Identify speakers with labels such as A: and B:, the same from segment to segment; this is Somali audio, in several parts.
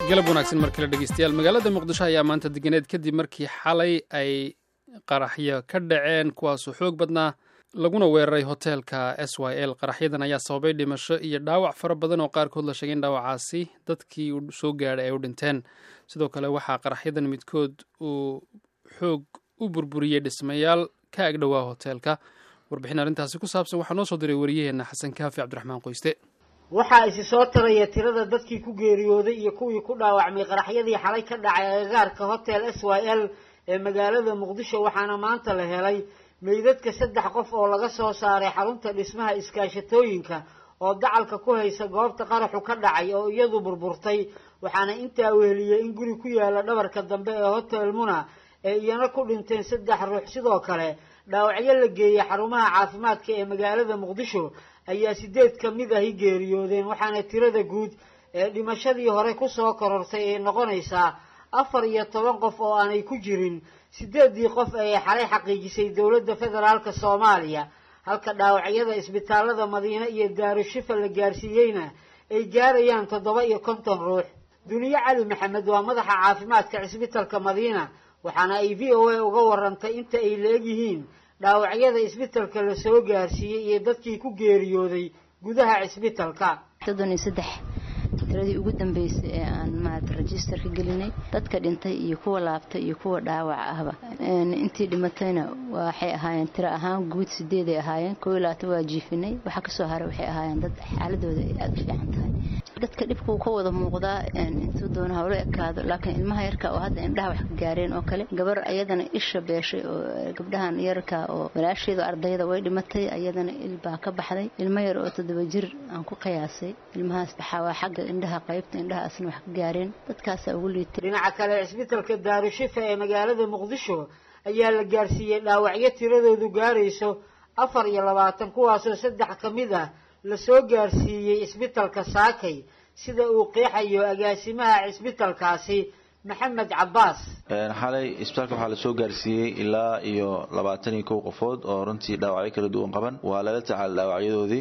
A: galab wanaagsan mar kale dhegeystayaal magaalada muqdisho ayaa maanta deganeed kadib markii xalay ay qaraxyo ka dhaceen kuwaasoo xoog badnaa laguna weeraray hoteelka s y l qaraxyadan ayaa sababay dhimasho iyo dhaawac fara badan oo qaarkood la sheegay in dhaawacaasi dadkii soo gaadhay ay u dhinteen sidoo kale waxaa qaraxyadan midkood uu xoog u burburiyey dhismayaal ka agdhowaa hoteelka warbixin arrintaasi ku saabsan waxaa noo soo diray wariyaheenna xasan kaafi cabdiraxmaan qoyste
B: waxaa isi soo taraya tirada dadkii ku geeriyooday iyo kuwii ku dhaawacmay qaraxyadii xalay ka dhacay agagaarka hotel s y l ee magaalada muqdisho waxaana maanta la helay meydadka saddex qof oo laga soo saaray xarunta dhismaha iskaashatooyinka oo dacalka ku haysa goobta qaraxu ka dhacay oo iyadu burburtay waxaana intaa weheliyey in guri ku yaala dhabarka dambe ee hotel muna ee iyana ku dhinteen saddex ruux sidoo kale dhaawacyo la geeyey xarumaha caafimaadka ee magaalada muqdisho ayaa sideed ka mid ahi geeriyoodeen waxaana tirada guud ee dhimashadii hore kusoo korortay ay noqonaysaa afar iyo toban qof oo aanay ku jirin sideeddii qof ee xalay xaqiijisay dowladda federaalka soomaaliya halka dhaawacyada isbitaalada madiine iyo daarushifa la gaarsiiyeyna ay gaarayaan toddoba iyo konton ruux duniye cali maxamed waa madaxa caafimaadka cisbitalka madiina waxaana ay v o a uga warantay inta ay la-eg yihiin dhaawacyada isbitalka la soo gaarsiiyey iyo dadkii ku geeriyooday gudaha cisbitalka
C: soddon iyo saddex tiradii ugu dambeysay ee aan maarata registerka gelinay dadka dhintay iyo kuwa laabtay iyo kuwa dhaawac ahba intii dhimatayna waxay ahaayeen tiro ahaan guud sideeday ahaayeen koo iyo labaatan waa jiifinay waxaa kasoo haray waxay ahaayeen dad xaaladooda ay aada u fiican tahay dadka dhibka uu ka wada muuqdaa intuu doona hawlo ekaado laakiin ilmaha yarka oo hadda indhaha wax ka gaareen oo kale gabar ayadana isha beeshay oo gabdhahan yarka oo walaasheedu ardayda way dhimatay ayadana ilbaa ka baxday ilmo yar oo toddoba jir aan ku qiyaasay ilmahaas waxaa waa xagga indhaha qaybta indhaha asna wax ka gaareen dadkaasaa ugu liitay
B: dhinaca kale cisbitalka daarushifa ee magaalada muqdisho ayaa la gaarsiiyey dhaawacyo tiradoodu gaarayso afar iyo labaatan kuwaasoo saddex ka mid ah lasoo gaarsiiyey cisbitalka saakay sida uu qeexayo agaasimaha cisbitalkaasi maxamed cabaas
D: xalay isbitaalka waxaa lasoo gaarsiiyey ilaa iyo labaatan iyo kow qofood oo runtii dhaawacyo kala duwan qaban waa lala tacaala dhaawacyadoodii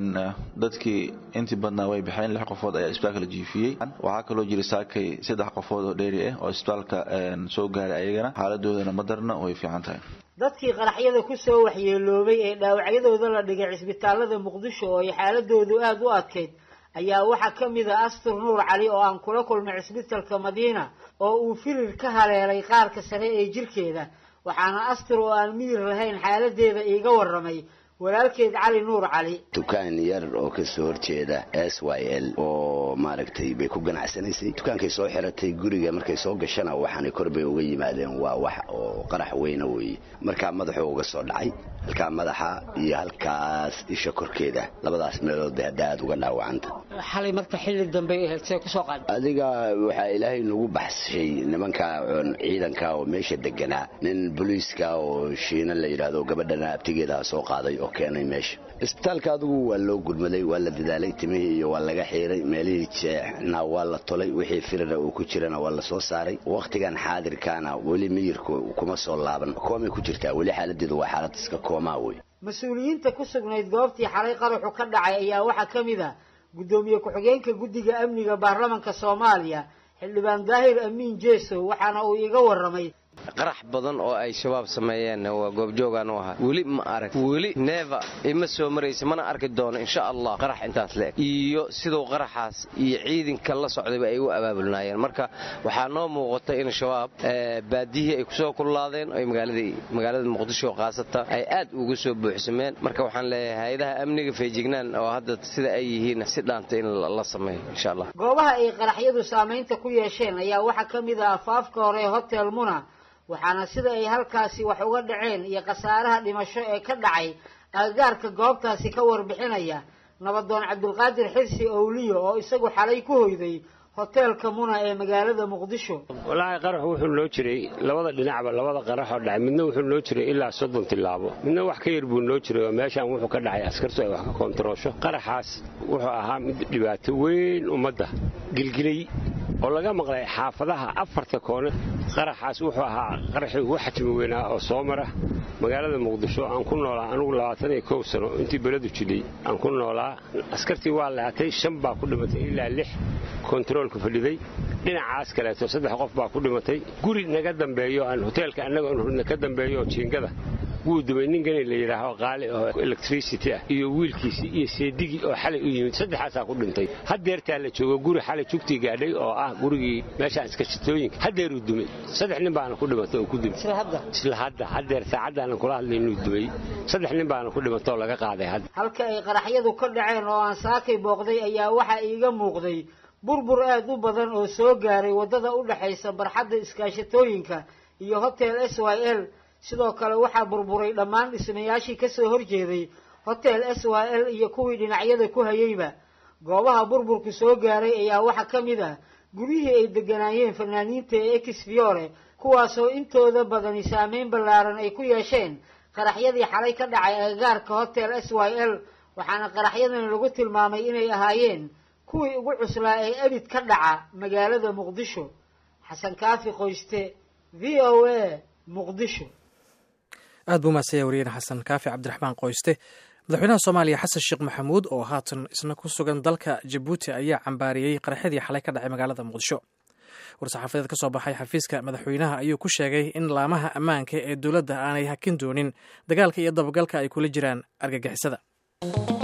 D: dadkii intii badnaa way baxeen lix qofood ayaa isbitaalka la jiifiyey waxaa kaloo jira saakay saddex qofood oo dheeri ah oo isbitaalka soo gaaray ayagana xaaladoodana madarna way fiican tahay
B: dadkii qaraxyada kusoo waxyeeloobay ee dhaawacyadooda la dhigay cisbitaalada muqdisho oo ay xaaladoodu aada u adkayd ayaa waxaa ka mid a astur nuur cali oo aan kula kulmay cisbitalka madiina oo uu firir ka haleelay qaarka sare ee jirkeeda waxaana astur oo aan miyir lahayn xaaladeeda iiga warramay walaalkeed cali nuur cali
E: dukaan yar oo kasoo horjeeda s y l oo maaragtay bay ku ganacsanaysay dukaankay soo xiratay guriga markay soo gashana waxaanay kor bay uga yimaadeen waa wax oo qarax weyna weeye markaa madaxuu uga soo dhacay halkaa madaxa iyo halkaas isha korkeeda labadaas meelood bay hadda aada uga dhaawacanta
B: xalay marka xilli dambe see kusoo qaad
E: adiga waxaa ilaahay nagu baxshay nimanka ciidanka oo meesha deganaa nin boliiska oo shiina la yidhaahdo gabadhana abtigeedaha soo qaaday oo keenay meesha isbitaalka adigu waa loo gurmaday waa la dadaalay timihii iyo waa laga xiiray meelihii jeexna waa la tolay wixii firira uu ku jirana waa la soo saaray wakhtigan xaadirkaana weli miyirku kuma soo laaban koomay ku jirtaa weli xaaladeedu waa xaalad iska koomaa wey
B: mas-uuliyiinta ku sugnayd goobtii xalay qaraxu ka dhacay ayaa waxaa ka mid a guddoomiye ku-xigeenka guddiga amniga baarlamanka soomaaliya xildhibaan daahir amiin jeesow waxaana uu iga warramay
F: qarax badan oo ay shabaab sameeyeen waa goobjoogaan u ahaa weli ma arag weli neeva ima soo maraysa mana arki doono insha allah qarax intaas leeg iyo siduu qaraxaas iyo ciidanka la socdayba ay u abaabulnaayeen marka waxaa noo muuqata in shabaab baadiyihii ay kusoo kullaadeen oy magaalada muqdisho khaasata ay aad ugu soo buuxsameen marka waxaan leeyahay hay-adaha amniga feejignaan oo hadda sida ay yihiin si dhaanta in la sameeyo insha allah
B: goobaha ay qaraxyadu saamaynta ku yeesheen ayaa waxaa ka mid ah afaafka hore hotel muna waxaana sida ay halkaasi wax uga dhaceen iyo khasaaraha dhimasho ee ka dhacay agagaarka goobtaasi ka warbixinaya nabadoon cabdulqaadir xirsi owliyo oo isagu xalay ku hoyday hoteelka muna ee magaalada muqdisho
G: walaahi qarax wuxuu noo jiray labada dhinacba labada qaraxoo dhacay midna wuxuu noo jiray ilaa soddon tilaabo midna wax ka yar buu noo jiray oo meeshaan wuxuu ka dhacay askartu ay wax ka koontaroosho qaraxaas wuxuu ahaa mid dhibaato weyn ummadda gilgilay oo laga maqlay xaafadaha afarta koone qaraxaas wuxuu ahaa qaraxii ugu xajmi weynaa oo soo mara magaalada muqdisho aan ku noolaa anugu labaatan iyo kow sano intii beledu jidhay aan ku noolaa askartii waa lahatay shan baa ku dhimatay ilaa lix kontaroolka fadhiday dhinacaas kaleeto saddex qof baa ku dhimatay guri naga dambeeyo aan hoteelka annaga ka dambeeyo oo jiingada wuu dumay nin gani la yidhaaho qaali oo electricity ah iyo wiilkiisii iyo seedigii oo xalay u yimid saddexaasaa ku dhintay haddeertaa la joogo guri xalay jugtii gaadhay oo ah gurigii meeshaan iskashitooyinka haddeeruu dumay saddex nin baana ku dhimatay oo ku dumay isla hadda haddeer saacaddaana kula hadlay inuu dumay saddex nin baana ku dhimatay oo laga qaaday hadda
B: halka ay qaraxyadu ka dhaceen oo aan saakay booqday ayaa waxaa iiga muuqday burbur aad u badan oo soo gaaray waddada u dhexaysa barxadda iskaashatooyinka iyo hotel s y l sidoo kale waxaa burburay dhammaan dhismayaashii ka soo horjeeday hotel s y l iyo kuwii dhinacyada ku hayeyba goobaha burburku soo gaaray ayaa waxaa ka mid ah guryihii ay degganaayeen fanaaniinta ee exfiore kuwaasoo intooda badani saameyn ballaaran ay ku yeesheen qaraxyadii xalay ka dhacay agagaarka hotel s y l waxaana qaraxyadan lagu tilmaamay inay ahaayeen kuwii ugu cuslaa ee abid ka dhaca magaalada muqdisho xasan kaafi qoyste v o a muqdisho
H: aad buu mahadsanya wariyeen xasan kaafi cabdiraxmaan qoyste madaxweynaha soomaaliya xasan sheekh maxamuud oo haatan isna ku sugan dalka jabuuti ayaa cambaariyey qaraxyadii xalay ka dhacay magaalada muqdisho war-saxaafadeed ka soo baxay xafiiska madaxweynaha ayuu ku sheegay in laamaha ammaanka ee dowladda aanay hakin doonin dagaalka iyo dabagalka ay kula jiraan argagixisada